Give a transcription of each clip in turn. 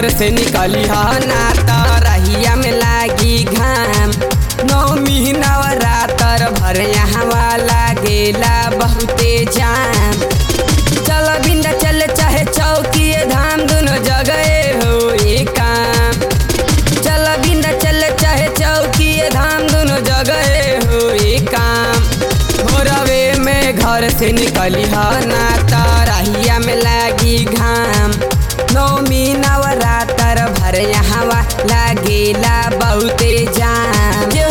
घर से निकली ह ना त रहिया में लागी घाम नौमी नवरातर भर यहाँ लागेला बहुते जाम चल बिंदा चल चाहे चौकी धाम दोनों जगह हो काम चल बिंदा चल चाहे चौकी धाम दोनों जगह हो काम भोरवे में घर से निकली ह ना तराहिया में लागी घाम नौमी नवरातर भर यहाँ लागेला बहुते जाम जो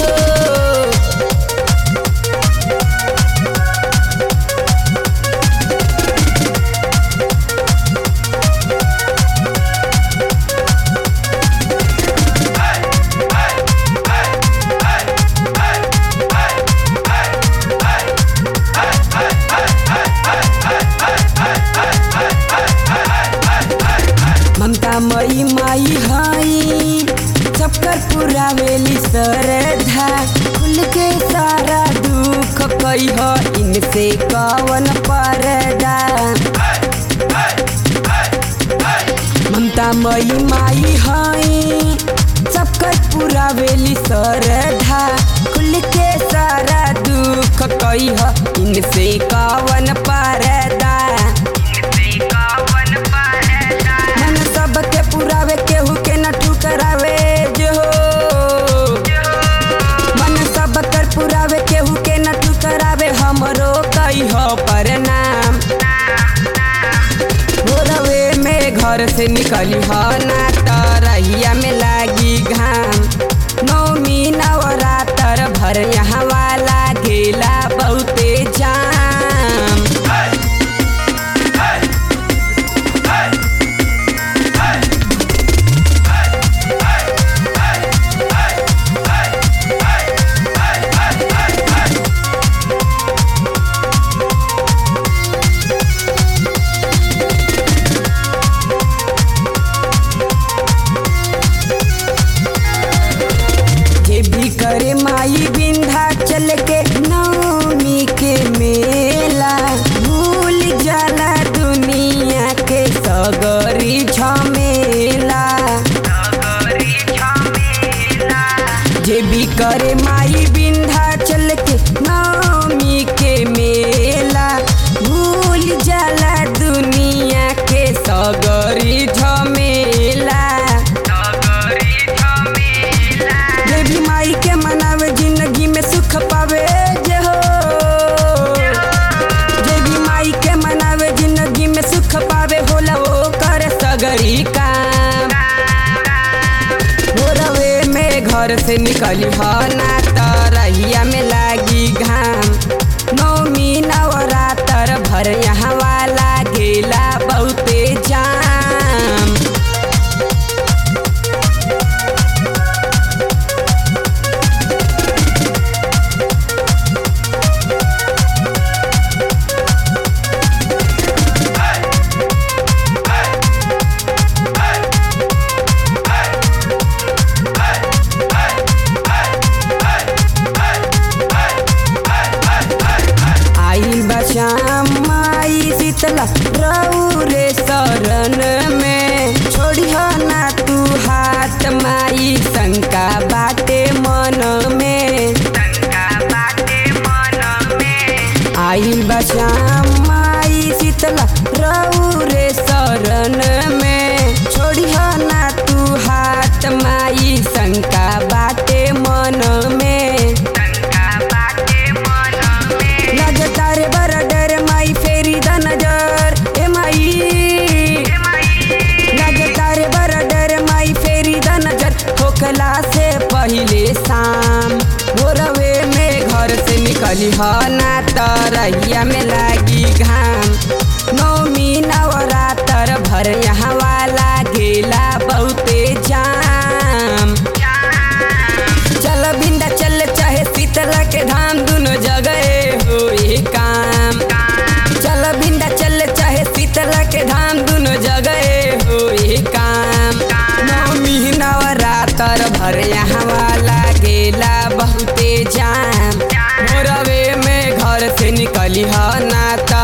ममता मई माई हई सबकर पुरावेली सरधा खुल के सारा दुख कही हो इनसे कवन परदा ममता मई माई हई सबकर पुरावेली सरधा खुल के सारा दुख कही हो इनसे कवन परदा मन सबके पुरावे केहू के न ठुकरावे जो मन सब कर पुरावे केहू के न ठुकरावे हमरो कही हो परनाम भोरवे में घर से निकली हो ना तरहिया में लागी घाम नौमी नवरातर भर यहाँ वाला गेला बहुते जाम ये भी करे माई बिंधा चल के नौमी के मेला भूल जाला दुनिया के सगरी झमेला जे भी करे माई बिंधा चल के नौमी के मेला भूल जाला दुनिया के सगरी झमेला देवी माई के मनावे जिंदगी में सुख पावे जे हो देवी माई के मनावे जिंदगी में सुख पावे होला वो कर सगरी काम भोरवे में घर से निकली ह ना तरहिया में लागी घाम नौमी नवरातर भर यहाँ वाला गेला बहुते जाम आई बशाम माई शीतला रहू रे शरण में छोड़िह ना तू हाथ माई शंका बाटे मन में आई बशाम माई शीतला रहू रे शरण में छोड़िह ना तू हाथ माई शंका बाटे मन में नजर तारे बरडर माई फेरी द नजर ए माई नजर तारे बरडर माई फेरी द नजर होकला से पहिले शाम भोरवे में घर से निकली ह ना तरहिया में लागी घाम नौमी नवरातर भर यहाँ वाला गेला बहुते जाम चल बिंदा चल चाहे शीतला के धाम दोनों जगह हो काम चल बिंदा चल चाहे शीतला के धाम दोनों जगह हो काम नौमी नवरातर भर यहाँ वाला गेला बहुते जाम भोरवे में घर से निकली ह ना त